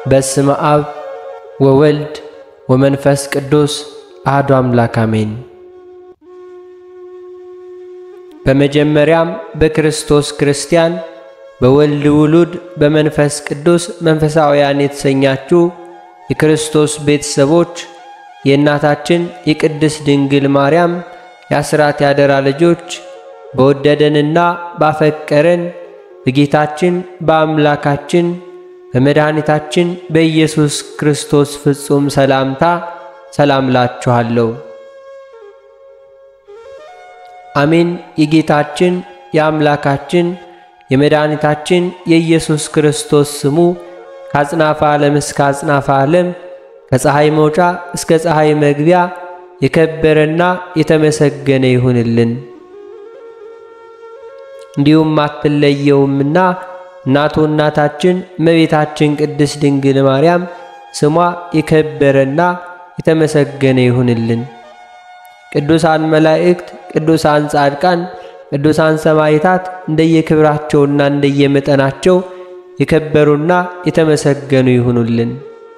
በስመ አብ ወወልድ ወመንፈስ ቅዱስ አሐዱ አምላክ አሜን። በመጀመሪያም በክርስቶስ ክርስቲያን በወልድ ውሉድ በመንፈስ ቅዱስ መንፈሳውያን የተሰኛችሁ የክርስቶስ ቤተሰቦች የእናታችን የቅድስት ድንግል ማርያም የአስራት ያደራ ልጆች በወደደንና ባፈቀረን በጌታችን በአምላካችን በመድኃኒታችን በኢየሱስ ክርስቶስ ፍጹም ሰላምታ ሰላም ላችኋለሁ። አሜን። የጌታችን የአምላካችን የመድኃኒታችን የኢየሱስ ክርስቶስ ስሙ ከአጽናፈ ዓለም እስከ አጽናፈ ዓለም ከፀሐይ መውጫ እስከ ፀሐይ መግቢያ የከበረና የተመሰገነ ይሁንልን። እንዲሁም አትለየውምና እናቱ እናታችን እመቤታችን ቅድስት ድንግል ማርያም ስሟ የከበረና የተመሰገነ ይሁንልን። ቅዱሳን መላእክት፣ ቅዱሳን ጻድቃን፣ ቅዱሳን ሰማዕታት እንደየክብራቸውና እንደየመጠናቸው የከበሩና የተመሰገኑ ይሁኑልን።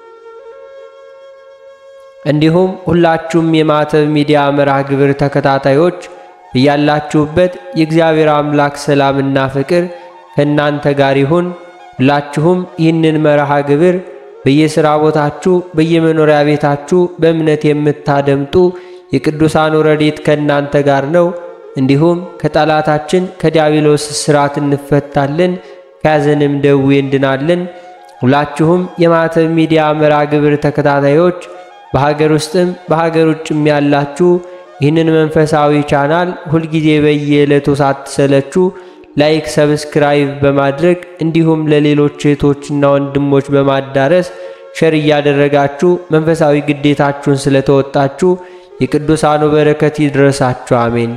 እንዲሁም ሁላችሁም የማዕተብ ሚዲያ መርሃ ግብር ተከታታዮች እያላችሁበት የእግዚአብሔር አምላክ ሰላምና ፍቅር ከእናንተ ጋር ይሁን። ሁላችሁም ይህንን መርሃ ግብር በየሥራ ቦታችሁ፣ በየመኖሪያ ቤታችሁ በእምነት የምታደምጡ የቅዱሳኑ ረድኤት ከእናንተ ጋር ነው። እንዲሁም ከጠላታችን ከዲያብሎስ እስራት እንፈታለን፣ ከያዘንም ደዌ እንድናለን። ሁላችሁም የማዕተብ ሚዲያ መርሃ ግብር ተከታታዮች በሀገር ውስጥም በሀገር ውጭም ያላችሁ ይህንን መንፈሳዊ ቻናል ሁልጊዜ በየዕለቱ ሳትሰለቹ ላይክ፣ ሰብስክራይብ በማድረግ እንዲሁም ለሌሎች እህቶችና ወንድሞች በማዳረስ ሸር እያደረጋችሁ መንፈሳዊ ግዴታችሁን ስለተወጣችሁ የቅዱሳኑ በረከት ይድረሳችሁ፣ አሜን።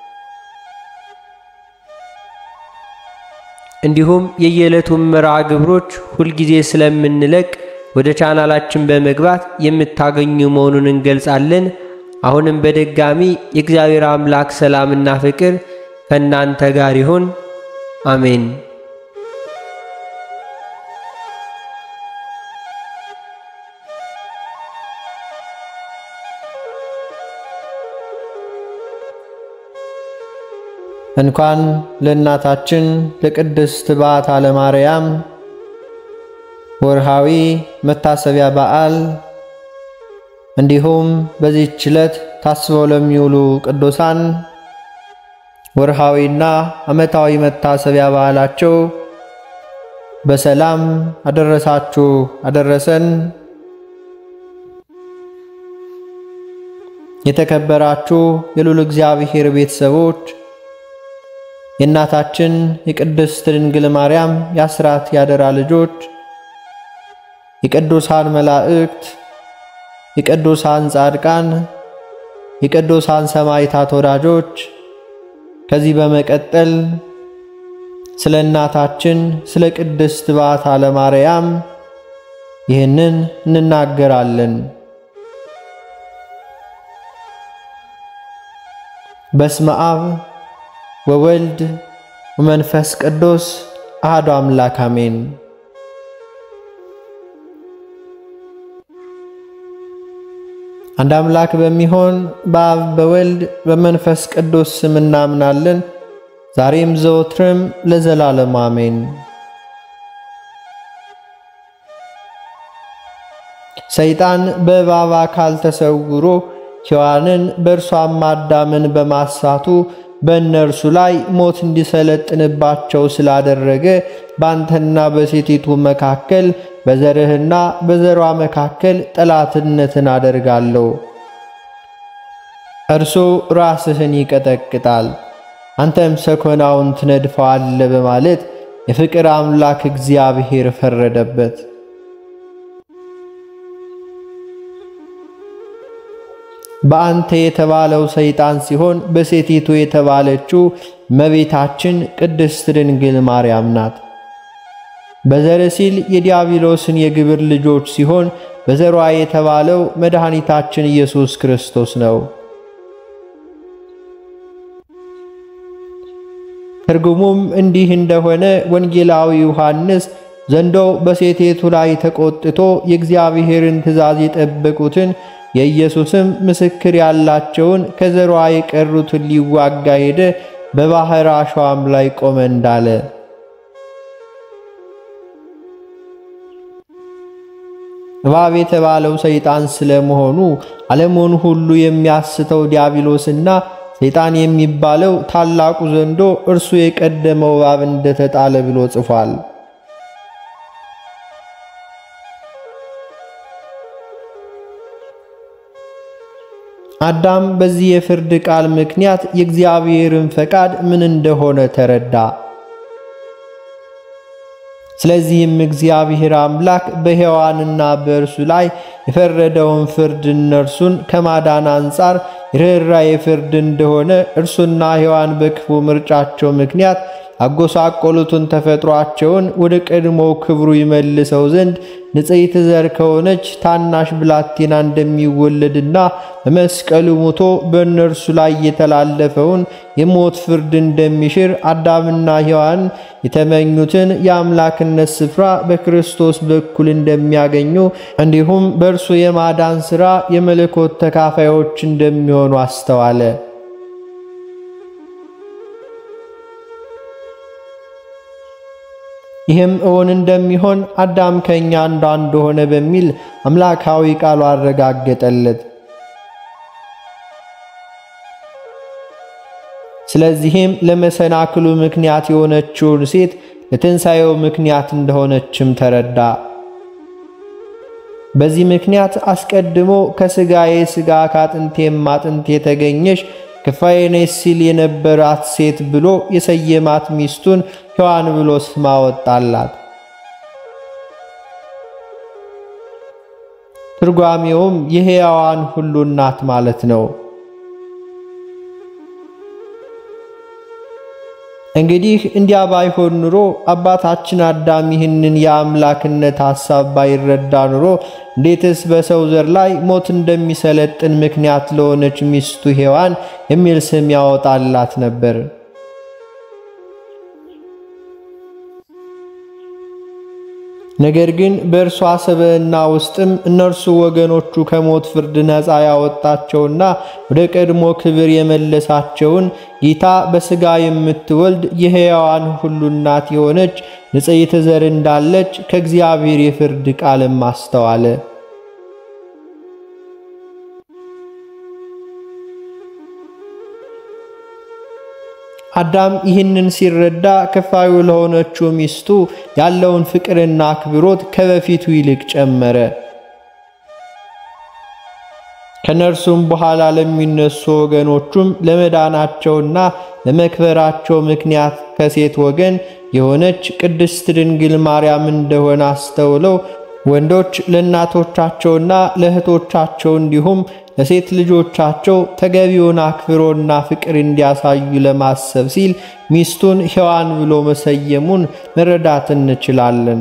እንዲሁም የየዕለቱን መርሃ ግብሮች ሁልጊዜ ስለምንለቅ ወደ ቻናላችን በመግባት የምታገኙ መሆኑን እንገልጻለን። አሁንም በድጋሚ የእግዚአብሔር አምላክ ሰላምና ፍቅር ከእናንተ ጋር ይሁን፣ አሜን። እንኳን ለእናታችን ለቅድስት በዓታ ለማርያም ወርሃዊ መታሰቢያ በዓል እንዲሁም በዚህች ዕለት ታስበው ለሚውሉ ቅዱሳን ወርሃዊና ዓመታዊ መታሰቢያ በዓላቸው በሰላም አደረሳችሁ አደረሰን። የተከበራችሁ የልዑል እግዚአብሔር ቤተሰቦች የእናታችን የቅድስት ድንግል ማርያም የአስራት ያደራ ልጆች የቅዱሳን መላእክት የቅዱሳን ጻድቃን የቅዱሳን ሰማዕታት ወዳጆች ከዚህ በመቀጠል ስለ እናታችን ስለ ቅድስት በዓታ ለማርያም ይህንን እንናገራለን። በስመ አብ ወወልድ ወመንፈስ ቅዱስ አሐዱ አምላክ አሜን። አንድ አምላክ በሚሆን በአብ በወልድ በመንፈስ ቅዱስ ስም እናምናለን። ዛሬም ዘወትርም ለዘላለም አሜን። ሰይጣን በእባብ አካል ተሰውሮ ሔዋንን በእርሷም አዳምን በማሳቱ በእነርሱ ላይ ሞት እንዲሰለጥንባቸው ስላደረገ በአንተና በሴቲቱ መካከል በዘርህና በዘሯ መካከል ጠላትነትን አደርጋለሁ። እርሱ ራስህን ይቀጠቅጣል፣ አንተም ሰኮናውን ትነድፈዋለህ በማለት የፍቅር አምላክ እግዚአብሔር ፈረደበት። በአንተ የተባለው ሰይጣን ሲሆን በሴቲቱ የተባለችው እመቤታችን ቅድስት ድንግል ማርያም ናት። በዘር ሲል የዲያብሎስን የግብር ልጆች ሲሆን በዘሯ የተባለው መድኃኒታችን ኢየሱስ ክርስቶስ ነው። ትርጉሙም እንዲህ እንደሆነ ወንጌላዊ ዮሐንስ ዘንዶው በሴቲቱ ላይ ተቆጥቶ የእግዚአብሔርን ትእዛዝ የጠበቁትን የኢየሱስም ምስክር ያላቸውን ከዘሯ የቀሩትን ሊዋጋ ሄደ። በባሕር አሸዋም ላይ ቆመ እንዳለ እባብ የተባለው ሰይጣን ስለመሆኑ ዓለሙን ሁሉ የሚያስተው ዲያብሎስና ሰይጣን የሚባለው ታላቁ ዘንዶ እርሱ የቀደመው እባብ እንደተጣለ ብሎ ጽፏል። አዳም በዚህ የፍርድ ቃል ምክንያት የእግዚአብሔርን ፈቃድ ምን እንደሆነ ተረዳ። ስለዚህም እግዚአብሔር አምላክ በሔዋንና በእርሱ ላይ የፈረደውን ፍርድ እነርሱን ከማዳን አንጻር የርኅራኄ ፍርድ እንደሆነ እርሱና ሔዋን በክፉ ምርጫቸው ምክንያት ያጎሳቆሉትን ተፈጥሯቸውን ወደ ቀድሞው ክብሩ ይመልሰው ዘንድ ንጽሕት ዘር ከሆነች ታናሽ ብላቴና እንደሚወለድና በመስቀሉ ሞቶ በእነርሱ ላይ የተላለፈውን የሞት ፍርድ እንደሚሽር አዳምና ሔዋን የተመኙትን የአምላክነት ስፍራ በክርስቶስ በኩል እንደሚያገኙ እንዲሁም በእርሱ የማዳን ሥራ የመለኮት ተካፋዮች እንደሚሆኑ አስተዋለ። ይህም እውን እንደሚሆን አዳም ከእኛ አንዷ እንደሆነ በሚል አምላካዊ ቃሉ አረጋገጠለት። ስለዚህም ለመሰናክሉ ምክንያት የሆነችውን ሴት ለትንሣኤው ምክንያት እንደሆነችም ተረዳ። በዚህ ምክንያት አስቀድሞ ከሥጋዬ ሥጋ ከአጥንቴም አጥንት የተገኘሽ ክፋዬ ነሽ ሲል የነበራት ሴት ብሎ የሰየማት ሚስቱን ሔዋን ብሎ ስም አወጣላት። ትርጓሜውም የሕያዋን ሁሉ እናት ማለት ነው። እንግዲህ እንዲያ ባይሆን ኑሮ አባታችን አዳም ይህንን የአምላክነት ሐሳብ ባይረዳ ኑሮ እንዴትስ በሰው ዘር ላይ ሞት እንደሚሰለጥን ምክንያት ለሆነች ሚስቱ ሔዋን የሚል ስም ያወጣላት ነበር። ነገር ግን በእርሷ ስብዕና ውስጥም እነርሱ ወገኖቹ ከሞት ፍርድ ነፃ ያወጣቸውና ወደ ቀድሞ ክብር የመለሳቸውን ጌታ በሥጋ የምትወልድ የሕያዋን ሁሉ እናት የሆነች ንጽሕት ዘር እንዳለች ከእግዚአብሔር የፍርድ ቃልም አስተዋለ። አዳም ይህንን ሲረዳ ክፋዩ ለሆነችው ሚስቱ ያለውን ፍቅርና አክብሮት ከበፊቱ ይልቅ ጨመረ። ከነርሱም በኋላ ለሚነሱ ወገኖቹም ለመዳናቸውና ለመክበራቸው ምክንያት ከሴት ወገን የሆነች ቅድስት ድንግል ማርያም እንደሆነ አስተውለው ወንዶች ለእናቶቻቸውና ለእህቶቻቸው እንዲሁም ለሴት ልጆቻቸው ተገቢውን አክብሮና ፍቅር እንዲያሳዩ ለማሰብ ሲል ሚስቱን ሔዋን ብሎ መሰየሙን መረዳት እንችላለን።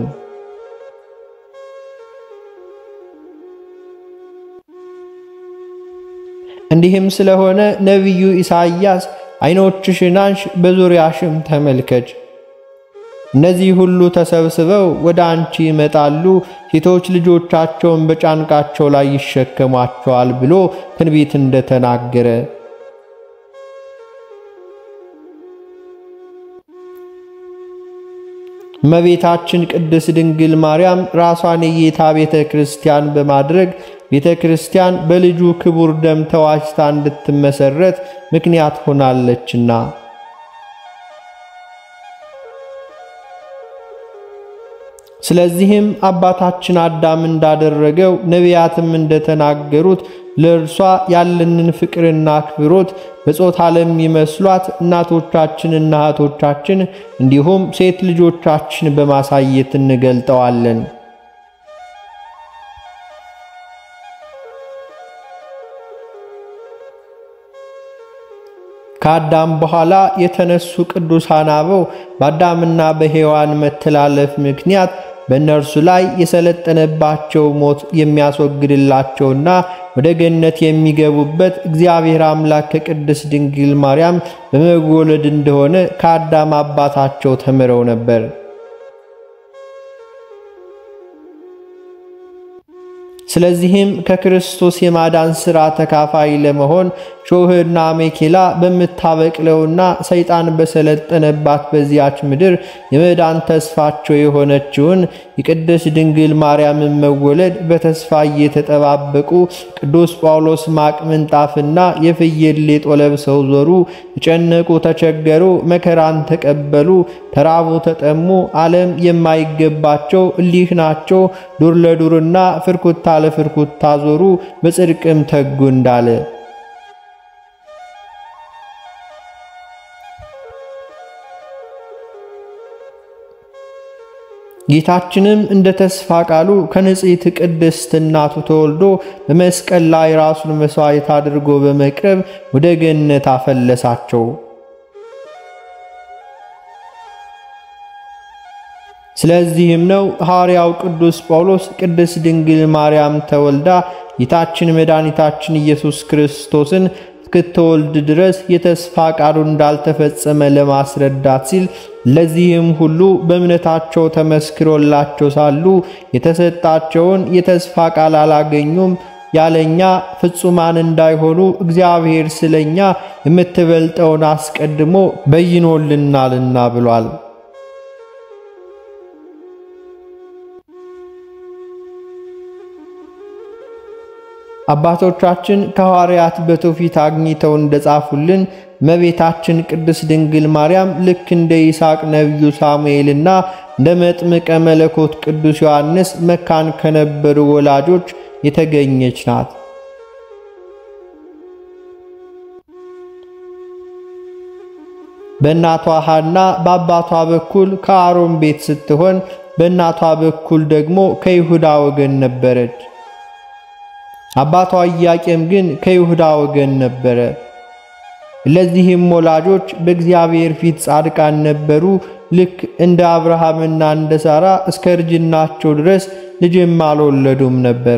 እንዲህም ስለሆነ ነቢዩ ኢሳይያስ ዓይኖችሽን አንሽ፣ በዙሪያሽም ተመልከች እነዚህ ሁሉ ተሰብስበው ወደ አንቺ ይመጣሉ፣ ሴቶች ልጆቻቸውን በጫንቃቸው ላይ ይሸከሟቸዋል ብሎ ትንቢት እንደተናገረ እመቤታችን ቅድስት ድንግል ማርያም ራሷን የጌታ ቤተ ክርስቲያን በማድረግ ቤተ ክርስቲያን በልጁ ክቡር ደም ተዋጅታ እንድትመሰረት ምክንያት ሆናለችና ስለዚህም አባታችን አዳም እንዳደረገው ነቢያትም እንደተናገሩት ለእርሷ ያለንን ፍቅርና አክብሮት በጾታ ለሚመስሏት እናቶቻችንና እህቶቻችን እንዲሁም ሴት ልጆቻችን በማሳየት እንገልጠዋለን። ከአዳም በኋላ የተነሱ ቅዱሳን አበው በአዳምና በሔዋን መተላለፍ ምክንያት በእነርሱ ላይ የሰለጠነባቸው ሞት የሚያስወግድላቸውና ወደ ገነት የሚገቡበት እግዚአብሔር አምላክ ከቅድስት ድንግል ማርያም በመወለድ እንደሆነ ከአዳም አባታቸው ተምረው ነበር። ስለዚህም ከክርስቶስ የማዳን ሥራ ተካፋይ ለመሆን ሾህና ሜኬላ በምታበቅለውና ሰይጣን በሰለጠነባት በዚያች ምድር የመዳን ተስፋቸው የሆነችውን የቅድስት ድንግል ማርያምን መወለድ በተስፋ እየተጠባበቁ ቅዱስ ጳውሎስ ማቅ ምንጣፍና የፍየል ሌጦ ለብሰው ዞሩ፣ ተጨነቁ፣ ተቸገሩ፣ መከራን ተቀበሉ፣ ተራቡ፣ ተጠሙ፣ ዓለም የማይገባቸው እሊህ ናቸው። ዱር ለዱርና ፍርኩታ ለፍርኩታ ዞሩ፣ በጽድቅም ተጉ እንዳለ ጌታችንም እንደ ተስፋ ቃሉ ከንጽሕት ቅድስት እናቱ ተወልዶ በመስቀል ላይ ራሱን መሥዋዕት አድርጎ በመቅረብ ወደ ገነት አፈለሳቸው። ስለዚህም ነው ሐዋርያው ቅዱስ ጳውሎስ ቅድስት ድንግል ማርያም ተወልዳ ጌታችን መድኃኒታችን ኢየሱስ ክርስቶስን እስክትወልድ ድረስ የተስፋ ቃሉ እንዳልተፈጸመ ለማስረዳት ሲል ለዚህም ሁሉ በእምነታቸው ተመስክሮላቸው ሳሉ የተሰጣቸውን የተስፋ ቃል አላገኙም። ያለኛ ፍጹማን እንዳይሆኑ እግዚአብሔር ስለኛ የምትበልጠውን አስቀድሞ በይኖልናልና ብሏል። አባቶቻችን ከሐዋርያት በትውፊት አግኝተው እንደጻፉልን እመቤታችን ቅድስት ድንግል ማርያም ልክ እንደ ይስሐቅ ነቢዩ ሳሙኤልና እንደ መጥምቀ መለኮት ቅዱስ ዮሐንስ መካን ከነበሩ ወላጆች የተገኘች ናት። በእናቷ ሐና በአባቷ በኩል ከአሮን ቤት ስትሆን በእናቷ በኩል ደግሞ ከይሁዳ ወገን ነበረች። አባቷ ኢያቄም ግን ከይሁዳ ወገን ነበረ። ለዚህም ወላጆች በእግዚአብሔር ፊት ጻድቃን ነበሩ። ልክ እንደ አብርሃምና እንደ ሳራ እስከ እርጅናቸው ድረስ ልጅም አልወለዱም ነበር።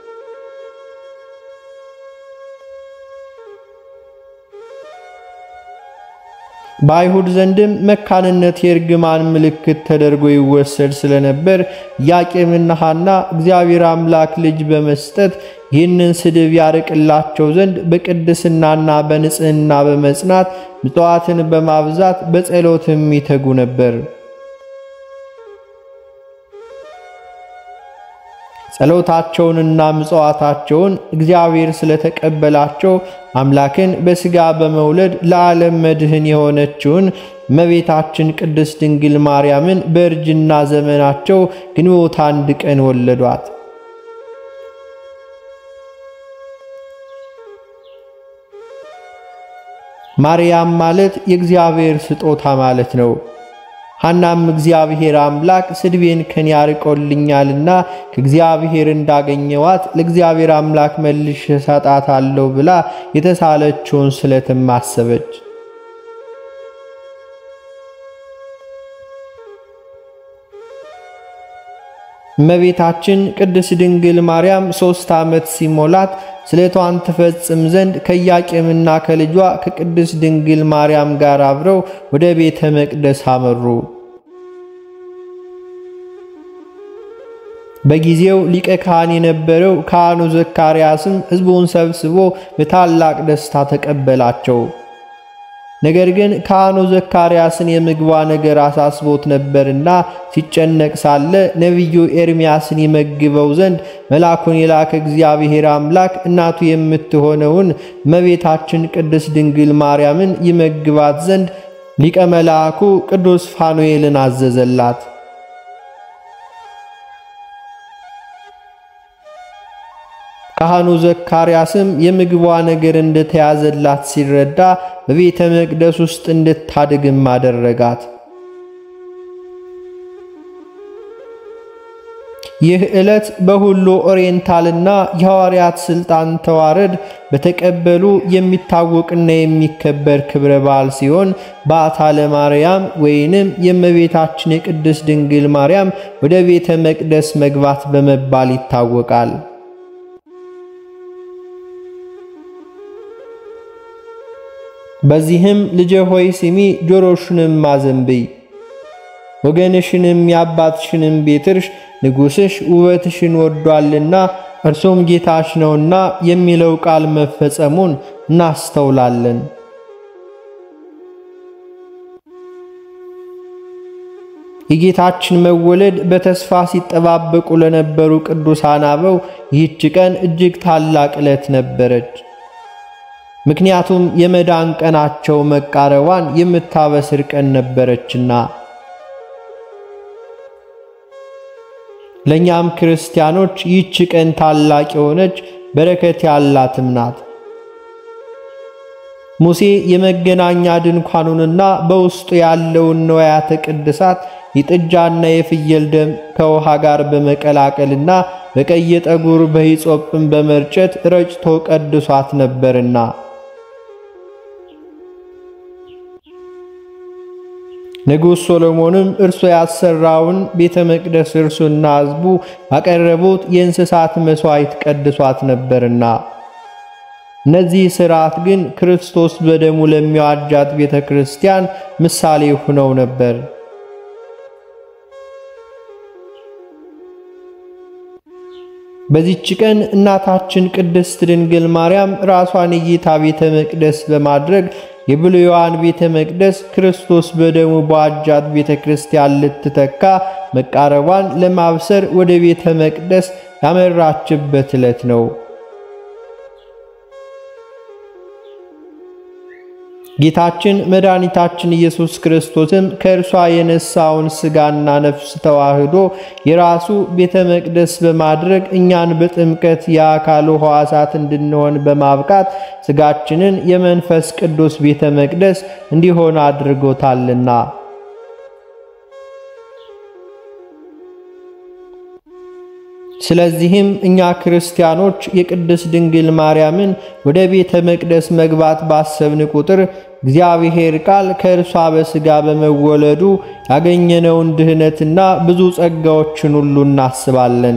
በአይሁድ ዘንድም መካንነት የእርግማን ምልክት ተደርጎ ይወሰድ ስለነበር ኢያቄምና ሐና እግዚአብሔር አምላክ ልጅ በመስጠት ይህንን ስድብ ያርቅላቸው ዘንድ በቅድስናና በንጽሕና በመጽናት ምጽዋትን በማብዛት በጸሎትም ይተጉ ነበር። ጸሎታቸውንና ምጽዋታቸውን እግዚአብሔር ስለተቀበላቸው አምላክን በሥጋ በመውለድ ለዓለም መድህን የሆነችውን እመቤታችን ቅድስት ድንግል ማርያምን በእርጅና ዘመናቸው ግንቦት አንድ ቀን ወለዷት። ማርያም ማለት የእግዚአብሔር ስጦታ ማለት ነው። ሐናም እግዚአብሔር አምላክ ስድቤን ከኔ ያርቆልኛልና ከእግዚአብሔር እንዳገኘዋት ለእግዚአብሔር አምላክ መልሼ እሰጣታለሁ ብላ የተሳለችውን ስለትም አሰበች። እመቤታችን ቅድስት ድንግል ማርያም ሦስት ዓመት ሲሞላት ስለቷን ትፈጽም ዘንድ ከኢያቄምና ከልጇ ከቅድስት ድንግል ማርያም ጋር አብረው ወደ ቤተ መቅደስ አመሩ። በጊዜው ሊቀ ካህን የነበረው ካህኑ ዘካርያስም ሕዝቡን ሰብስቦ በታላቅ ደስታ ተቀበላቸው። ነገር ግን ካህኑ ዘካርያስን የምግቧ ነገር አሳስቦት ነበርና ሲጨነቅ ሳለ ነቢዩ ኤርምያስን ይመግበው ዘንድ መልአኩን የላከ እግዚአብሔር አምላክ እናቱ የምትሆነውን እመቤታችን ቅድስት ድንግል ማርያምን ይመግባት ዘንድ ሊቀ መልአኩ ቅዱስ ፋኑኤልን አዘዘላት። ካህኑ ዘካርያስም የምግቧ ነገር እንደተያዘላት ሲረዳ በቤተ መቅደስ ውስጥ እንድታድግም አደረጋት። ይህ ዕለት በሁሉ ኦሪየንታልና የሐዋርያት ሥልጣን ተዋረድ በተቀበሉ የሚታወቅና የሚከበር ክብረ በዓል ሲሆን በዓታ ለማርያም ወይንም የእመቤታችን የቅድስት ድንግል ማርያም ወደ ቤተ መቅደስ መግባት በመባል ይታወቃል። በዚህም ልጄ ሆይ ስሚ፣ ጆሮሽንም አዘንብይ፣ ወገንሽንም የአባትሽንም ቤት እርሽ ንጉሥሽ ውበትሽን ወዷልና እርሱም ጌታሽ ነውና የሚለው ቃል መፈጸሙን እናስተውላለን። የጌታችን መወለድ በተስፋ ሲጠባበቁ ለነበሩ ቅዱሳን አበው ይህች ቀን እጅግ ታላቅ ዕለት ነበረች። ምክንያቱም የመዳን ቀናቸው መቃረቧን የምታበስር ቀን ነበረችና። ለእኛም ክርስቲያኖች ይህች ቀን ታላቅ የሆነች በረከት ያላትም ናት። ሙሴ የመገናኛ ድንኳኑንና በውስጡ ያለውን ንዋያተ ቅድሳት የጥጃና የፍየል ደም ከውሃ ጋር በመቀላቀልና በቀይ ጠጉር በሂጾጵም በመርጨት ረጭቶ ቀድሷት ነበርና ንጉሥ ሶሎሞንም እርሱ ያሰራውን ቤተ መቅደስ እርሱና ሕዝቡ ባቀረቡት የእንስሳት መሥዋዕት ቀድሷት ነበርና እነዚህ ሥርዓት ግን ክርስቶስ በደሙ ለሚዋጃት ቤተ ክርስቲያን ምሳሌ ሆነው ነበር። በዚች ቀን እናታችን ቅድስት ድንግል ማርያም ራሷን የጌታ ቤተ መቅደስ በማድረግ የብሉይዋን ቤተ መቅደስ ክርስቶስ በደሙ በዋጃት ቤተ ክርስቲያን ልትተካ መቃረቧን ለማብሰር ወደ ቤተ መቅደስ ያመራችበት ዕለት ነው። ጌታችን መድኃኒታችን ኢየሱስ ክርስቶስም ከእርሷ የነሳውን ሥጋና ነፍስ ተዋህዶ የራሱ ቤተ መቅደስ በማድረግ እኛን በጥምቀት የአካሉ ሕዋሳት እንድንሆን በማብቃት ሥጋችንን የመንፈስ ቅዱስ ቤተ መቅደስ እንዲሆን አድርጎታልና። ስለዚህም እኛ ክርስቲያኖች የቅድስት ድንግል ማርያምን ወደ ቤተ መቅደስ መግባት ባሰብን ቁጥር እግዚአብሔር ቃል ከእርሷ በሥጋ በመወለዱ ያገኘነውን ድኅነትና ብዙ ጸጋዎችን ሁሉ እናስባለን።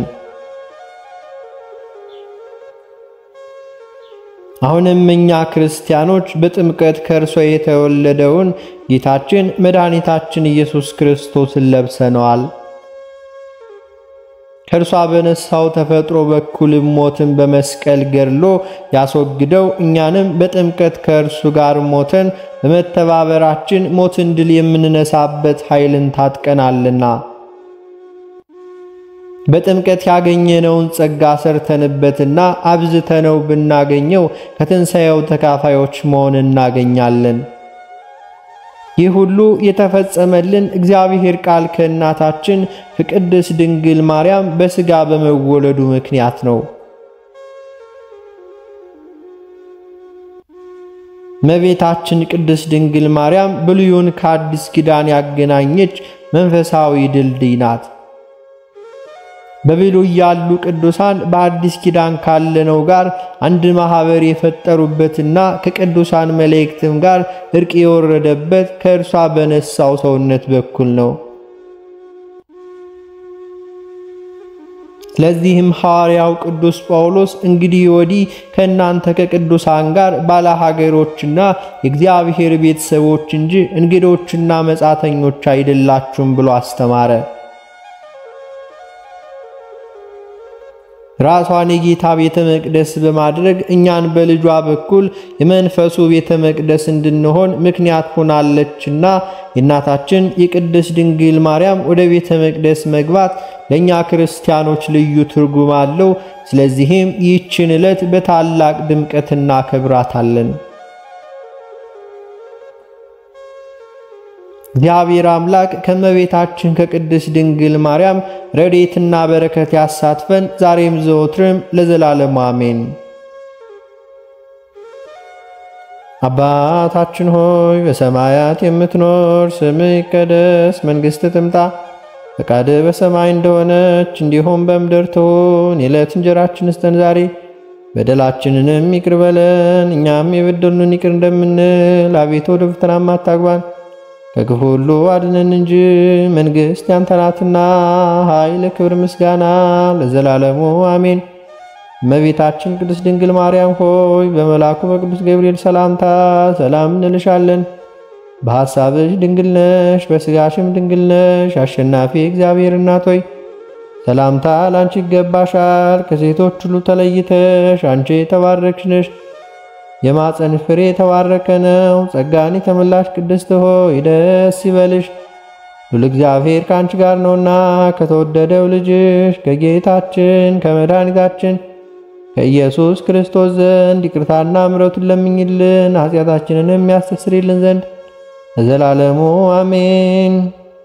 አሁንም እኛ ክርስቲያኖች በጥምቀት ከእርሷ የተወለደውን ጌታችን መድኃኒታችን ኢየሱስ ክርስቶስን ለብሰነዋል። ከእርሷ በነሳው ተፈጥሮ በኩል ሞትን በመስቀል ገድሎ ያስወግደው እኛንም በጥምቀት ከእርሱ ጋር ሞተን በመተባበራችን ሞትን ድል የምንነሳበት ኃይልን ታጥቀናልና በጥምቀት ያገኘነውን ጸጋ ሰርተንበትና አብዝተነው ብናገኘው ከትንሣኤው ተካፋዮች መሆን እናገኛለን። ይህ ሁሉ የተፈጸመልን እግዚአብሔር ቃል ከእናታችን ከቅድስት ድንግል ማርያም በሥጋ በመወለዱ ምክንያት ነው። እመቤታችን ቅድስት ድንግል ማርያም ብሉይን ከአዲስ ኪዳን ያገናኘች መንፈሳዊ ድልድይ ናት። በብሉይ ያሉ ቅዱሳን በአዲስ ኪዳን ካለነው ጋር አንድ ማኅበር የፈጠሩበትና ከቅዱሳን መላእክትም ጋር እርቅ የወረደበት ከእርሷ በነሳው ሰውነት በኩል ነው። ስለዚህም ሐዋርያው ቅዱስ ጳውሎስ እንግዲህ ወዲህ ከእናንተ ከቅዱሳን ጋር ባለሀገሮችና የእግዚአብሔር ቤተሰቦች እንጂ እንግዶችና መጻተኞች አይደላችሁም ብሎ አስተማረ። ራሷን የጌታ ቤተ መቅደስ በማድረግ እኛን በልጇ በኩል የመንፈሱ ቤተ መቅደስ እንድንሆን ምክንያት ሆናለችና የእናታችን የቅድስት ድንግል ማርያም ወደ ቤተ መቅደስ መግባት ለእኛ ክርስቲያኖች ልዩ ትርጉም አለው። ስለዚህም ይህችን ዕለት በታላቅ ድምቀት እናከብራታለን። እግዚአብሔር አምላክ ከእመቤታችን ከቅድስት ድንግል ማርያም ረድኤትና በረከት ያሳትፈን ዛሬም ዘወትርም ለዘላለሙ አሜን። አባታችን ሆይ በሰማያት የምትኖር፣ ስምህ ይቀደስ፣ መንግሥትህ ትምጣ፣ ፈቃድህ በሰማይ እንደሆነች እንዲሁም በምድር ትሁን። የዕለት እንጀራችንን ስጠን ዛሬ፣ በደላችንንም ይቅር በለን እኛም የበደሉንን ይቅር እንደምንል፣ አቤቱ ወደ ፈተናም አታግባን ከክፉ ሁሉ አድነን እንጂ መንግሥት ያንተ ናትና፣ ኃይል፣ ክብር፣ ምስጋና ለዘላለሙ አሜን። እመቤታችን ቅድስት ድንግል ማርያም ሆይ በመልአኩ በቅዱስ ገብርኤል ሰላምታ ሰላም እንልሻለን። በሐሳብሽ ድንግል ነሽ፣ በሥጋሽም ድንግል ነሽ። አሸናፊ እግዚአብሔር እናት ሆይ ሰላምታ ላንቺ ይገባሻል። ከሴቶች ሁሉ ተለይተሽ አንቺ የተባረክሽ ነሽ። የማፀን ፍሬ የተባረከ ነው። ጸጋን የተመላሽ ቅድስት ሆይ ደስ ይበልሽ፣ ሁሉ እግዚአብሔር ከአንቺ ጋር ነውና ከተወደደው ልጅሽ ከጌታችን ከመድኃኒታችን ከኢየሱስ ክርስቶስ ዘንድ ይቅርታና ምሕረቱን ለምኝልን ኃጢአታችንንም የሚያስተስርልን ዘንድ ለዘላለሙ አሜን።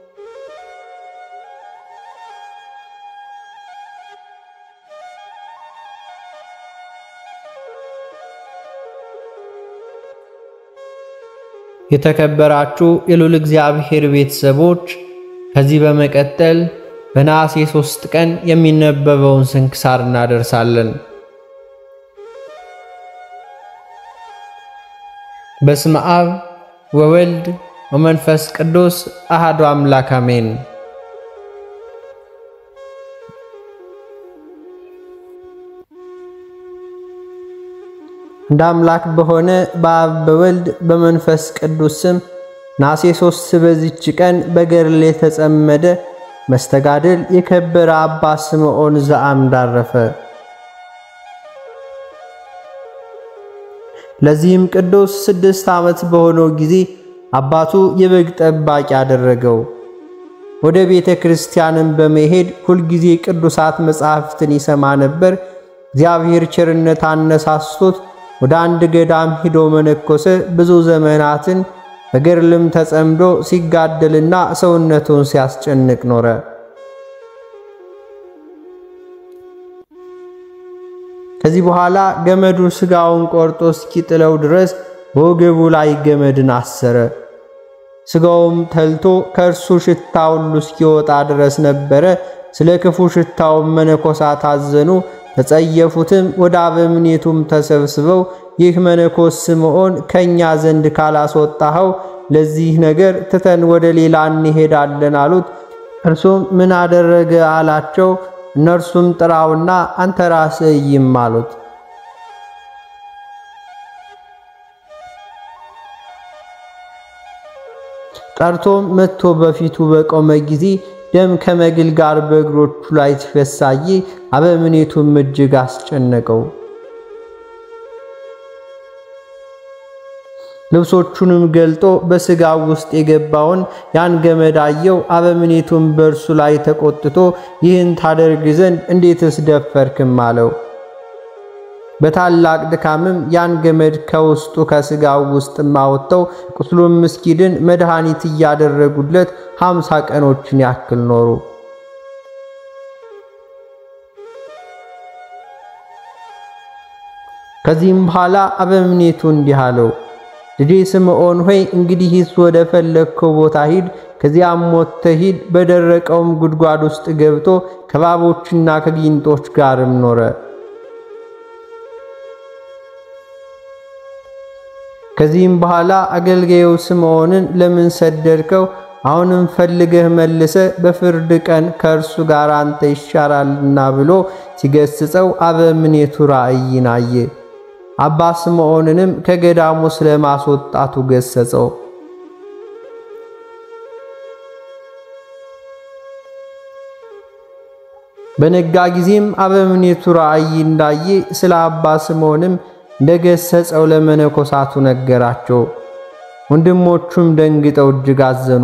የተከበራችሁ የልዑል እግዚአብሔር ቤተሰቦች ከዚህ በመቀጠል በነሐሴ ሦስት ቀን የሚነበበውን ስንክሳር እናደርሳለን። በስመ አብ ወወልድ ወመንፈስ ቅዱስ አሐዱ አምላክ አሜን። እንደ አምላክ በሆነ በአብ በወልድ በመንፈስ ቅዱስ ስም ነሐሴ ሦስት በዚች ቀን በገድል የተጸመደ መስተጋድል የከበረ አባ ስምዖን ዘአምድ አረፈ። ለዚህም ቅዱስ ስድስት ዓመት በሆነው ጊዜ አባቱ የበግ ጠባቂ አደረገው። ወደ ቤተ ክርስቲያንም በመሄድ ሁልጊዜ ቅዱሳት መጻሕፍትን ይሰማ ነበር። እግዚአብሔር ቸርነት አነሳስቶት ወደ አንድ ገዳም ሂዶ መነኮሰ። ብዙ ዘመናትን በገድልም ተጸምዶ ሲጋደልና ሰውነቱን ሲያስጨንቅ ኖረ። ከዚህ በኋላ ገመዱ ሥጋውን ቆርጦ እስኪጥለው ድረስ በወገቡ ላይ ገመድን አሰረ። ሥጋውም ተልቶ ከእርሱ ሽታ ሁሉ እስኪወጣ ድረስ ነበረ። ስለ ክፉ ሽታውም መነኮሳት አዘኑ፣ ተጸየፉትም። ወደ አበምኔቱም ተሰብስበው ይህ መነኮስ ስምዖን ከእኛ ዘንድ ካላስወጣኸው ለዚህ ነገር ትተን ወደ ሌላ እንሄዳለን አሉት። እርሱም ምን አደረገ አላቸው። እነርሱም ጥራውና አንተ ራስህ እይም አሉት። ጠርቶም መጥቶ በፊቱ በቆመ ጊዜ ደም ከመግል ጋር በእግሮቹ ላይ ሲፈሳይ አበምኔቱም እጅግ አስጨነቀው። ልብሶቹንም ገልጦ በሥጋው ውስጥ የገባውን ያን ገመድ አየው። አበምኔቱም በእርሱ ላይ ተቆጥቶ ይህን ታደርግ ዘንድ እንዴትስ ደፈርክም አለው። በታላቅ ድካምም ያን ገመድ ከውስጡ ከሥጋው ውስጥም አወጥተው ቁስሉም እስኪድን መድኃኒት እያደረጉለት ሀምሳ ቀኖችን ያክል ኖሩ። ከዚህም በኋላ አበምኔቱ እንዲህ አለው፣ ልጄ ስምዖን ሆይ እንግዲህስ ወደ ፈለግከው ቦታ ሂድ። ከዚያም ሞተህ ሂድ። በደረቀውም ጉድጓድ ውስጥ ገብቶ ከእባቦችና ከጊንጦች ጋርም ኖረ። ከዚህም በኋላ አገልጋዩ ስምዖንን ለምን ሰደድከው? አሁንም ፈልገህ መልሰ በፍርድ ቀን ከእርሱ ጋር አንተ ይሻራልና ብሎ ሲገስጸው አበምኔቱ ራእይን አየ። አባ ስምዖንንም ከገዳሙ ስለማስወጣቱ ገሰጸው። በነጋ ጊዜም አበምኔቱ ራእይ እንዳየ ስለ አባ ስምዖንም እንደገሰጸው ለመነኮሳቱ ነገራቸው። ወንድሞቹም ደንግጠው እጅግ አዘኑ።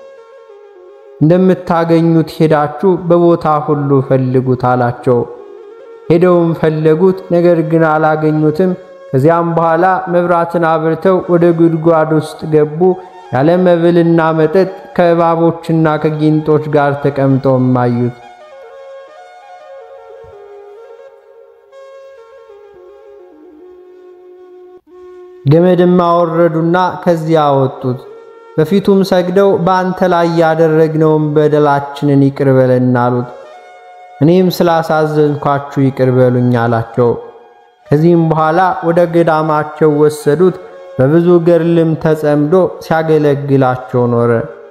እንደምታገኙት ሄዳችሁ በቦታ ሁሉ ፈልጉት አላቸው። ሄደውም ፈለጉት፣ ነገር ግን አላገኙትም። ከዚያም በኋላ መብራትን አብርተው ወደ ጉድጓድ ውስጥ ገቡ። ያለ መብልና መጠጥ ከእባቦችና ከጊንጦች ጋር ተቀምጠውም አዩት። ገመድም አወረዱና ከዚያ አወጡት። በፊቱም ሰግደው በአንተ ላይ ያደረግነውን በደላችንን ይቅር በለን አሉት። እኔም ስላሳዘንኳችሁ ይቅር በሉኝ አላቸው። ከዚህም በኋላ ወደ ገዳማቸው ወሰዱት። በብዙ ገድልም ተጸምዶ ሲያገለግላቸው ኖረ።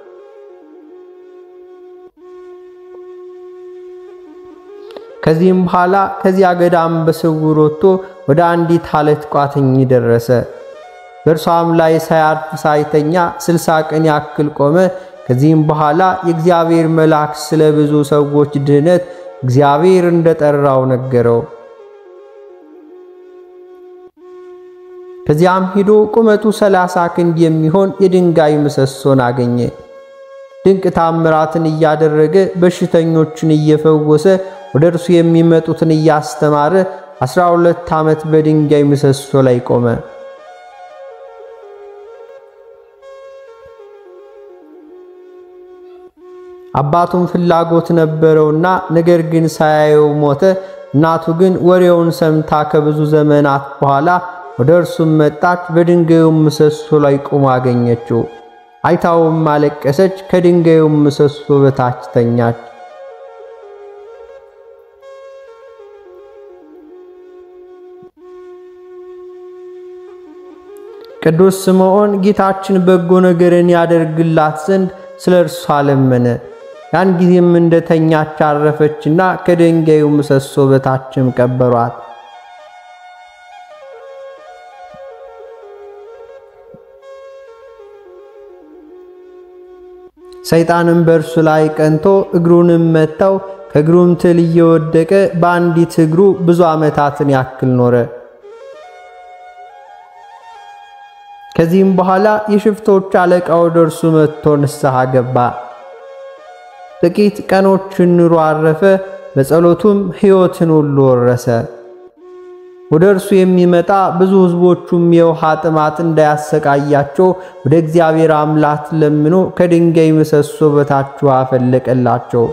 ከዚህም በኋላ ከዚያ ገዳም በስውር ወጥቶ ወደ አንዲት አለት ቋጥኝ ደረሰ። በእርሷም ላይ ሳያርፍ ሳይተኛ ስልሳ ቀን ያክል ቆመ። ከዚህም በኋላ የእግዚአብሔር መልአክ ስለ ብዙ ሰዎች ድህነት እግዚአብሔር እንደጠራው ነገረው። ከዚያም ሄዶ ቁመቱ ሰላሳ ክንድ የሚሆን የድንጋይ ምሰሶን አገኘ። ድንቅ ታምራትን እያደረገ በሽተኞችን እየፈወሰ ወደ እርሱ የሚመጡትን እያስተማረ አስራ ሁለት ዓመት በድንጋይ ምሰሶ ላይ ቆመ። አባቱም ፍላጎት ነበረውና ነገር ግን ሳያየው ሞተ። እናቱ ግን ወሬውን ሰምታ ከብዙ ዘመናት በኋላ ወደ እርሱም መጣች። በድንጋዩም ምሰሶ ላይ ቆሞ አገኘችው። አይታውም አለቀሰች። ከድንጋዩም ምሰሶ በታች ተኛች። ቅዱስ ስምዖን ጌታችን በጎ ነገርን ያደርግላት ዘንድ ስለ እርሷ ለመነ። ያን ጊዜም እንደተኛች አረፈችና ከድንጋዩ ምሰሶ በታችም ቀበሯት። ሰይጣንም በእርሱ ላይ ቀንቶ እግሩንም መታው። ከእግሩም ትል እየወደቀ በአንዲት እግሩ ብዙ ዓመታትን ያክል ኖረ። ከዚህም በኋላ የሽፍቶች አለቃ ወደ እርሱ መጥቶ ንስሐ ገባ። ጥቂት ቀኖችን ኑሮ አረፈ። በጸሎቱም ሕይወትን ሁሉ ወረሰ። ወደ እርሱ የሚመጣ ብዙ ሕዝቦቹም የውሃ ጥማት እንዳያሰቃያቸው ወደ እግዚአብሔር አምላክ ለምኖ ከድንጋይ ምሰሶ በታች ውሃ ፈለቀላቸው።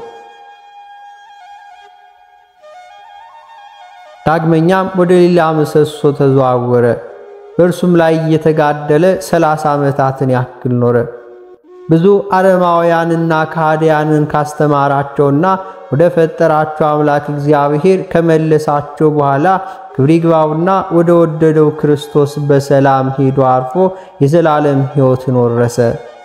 ዳግመኛም ወደ ሌላ ምሰሶ ተዘዋወረ። በእርሱም ላይ እየተጋደለ ሰላሳ ዓመታትን ያክል ኖረ። ብዙ አረማውያንና ከሃዲያንን ካስተማራቸውና ወደ ፈጠራቸው አምላክ እግዚአብሔር ከመለሳቸው በኋላ ክብር ይግባውና ወደ ወደደው ክርስቶስ በሰላም ሄዶ አርፎ የዘላለም ሕይወትን ወረሰ።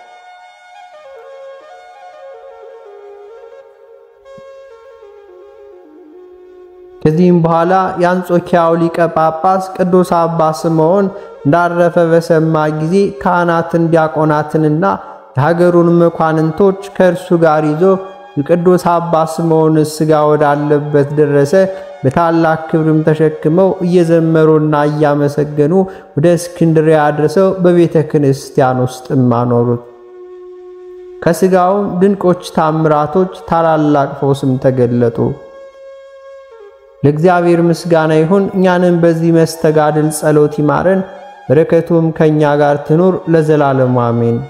ከዚህም በኋላ የአንጾኪያው ሊቀ ጳጳስ ቅዱስ አባ ስምዖን እንዳረፈ በሰማ ጊዜ ካህናትን ዲያቆናትንና የሀገሩን መኳንንቶች ከእርሱ ጋር ይዞ የቅዱስ አባ ስምዖን ሥጋ ወዳለበት ደረሰ። በታላቅ ክብርም ተሸክመው እየዘመሩና እያመሰገኑ ወደ እስክንድርያ አድርሰው በቤተ ክርስቲያን ውስጥም አኖሩት። ከሥጋውም ድንቆች ታምራቶች፣ ታላላቅ ፈውስም ተገለጡ። ለእግዚአብሔር ምስጋና ይሁን። እኛንም በዚህ መስተጋድል ጸሎት ይማረን፣ በረከቱም ከእኛ ጋር ትኑር ለዘላለሙ አሜን።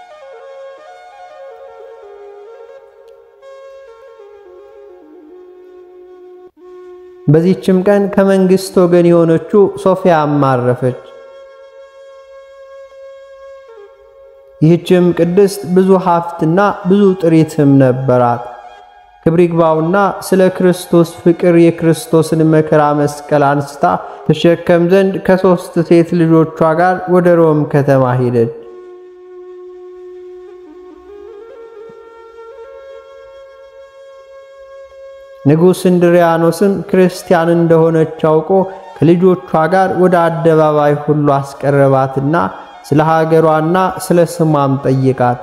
በዚህችም ቀን ከመንግሥት ወገን የሆነችው ሶፊያም አረፈች። ይህችም ቅድስት ብዙ ሀብትና ብዙ ጥሪትም ነበራት። ክብር ይግባውና ስለ ክርስቶስ ፍቅር የክርስቶስን መከራ መስቀል አንስታ ትሸከም ዘንድ ከሦስት ሴት ልጆቿ ጋር ወደ ሮም ከተማ ሄደች። ንጉሥ እንድሪያኖስም ክርስቲያን እንደሆነች አውቆ ከልጆቿ ጋር ወደ አደባባይ ሁሉ አስቀረባትና ስለ ሀገሯና ስለ ስሟም ጠይቃት።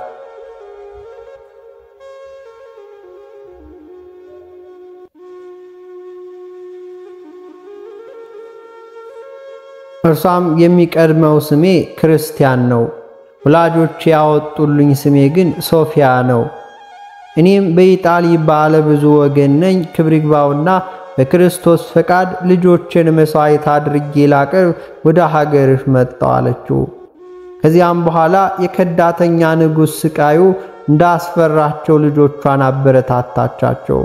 እርሷም የሚቀድመው ስሜ ክርስቲያን ነው፣ ወላጆች ያወጡልኝ ስሜ ግን ሶፊያ ነው። እኔም በኢጣሊ ባለ ብዙ ወገን ነኝ። ክብር ይግባውና በክርስቶስ ፈቃድ ልጆችን መሥዋዕት አድርጌ ላቀርብ ወደ ሀገርሽ መጣሁ አለችው። ከዚያም በኋላ የከዳተኛ ንጉሥ ስቃዩ እንዳስፈራቸው ልጆቿን አበረታታቻቸው።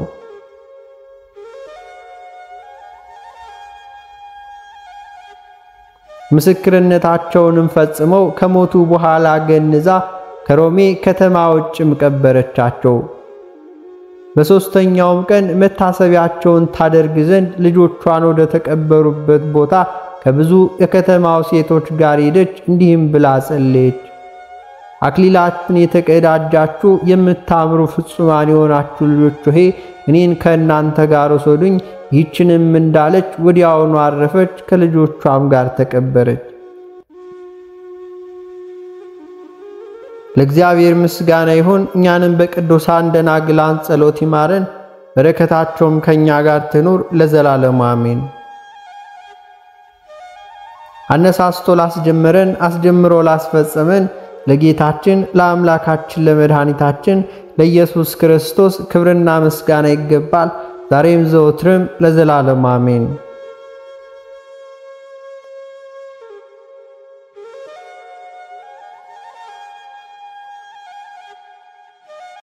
ምስክርነታቸውንም ፈጽመው ከሞቱ በኋላ ገንዛ ከሮሜ ከተማ ውጭም ቀበረቻቸው። በሦስተኛውም ቀን መታሰቢያቸውን ታደርግ ዘንድ ልጆቿን ወደ ተቀበሩበት ቦታ ከብዙ የከተማው ሴቶች ጋር ሄደች። እንዲህም ብላ ጸለየች። አክሊላትን የተቀዳጃችሁ የምታምሩ ፍጹማን የሆናችሁ ልጆች ሆይ እኔን ከእናንተ ጋር ወሰዱኝ። ይህችንም እንዳለች ወዲያውኑ አረፈች፣ ከልጆቿም ጋር ተቀበረች። ለእግዚአብሔር ምስጋና ይሁን። እኛንም በቅዱሳን ደናግላን ጸሎት ይማረን፣ በረከታቸውም ከእኛ ጋር ትኑር ለዘላለሙ አሜን። አነሳስቶ ላስጀመረን አስጀምሮ ላስፈጸመን ለጌታችን ለአምላካችን ለመድኃኒታችን ለኢየሱስ ክርስቶስ ክብርና ምስጋና ይገባል፣ ዛሬም ዘወትርም ለዘላለሙ አሜን።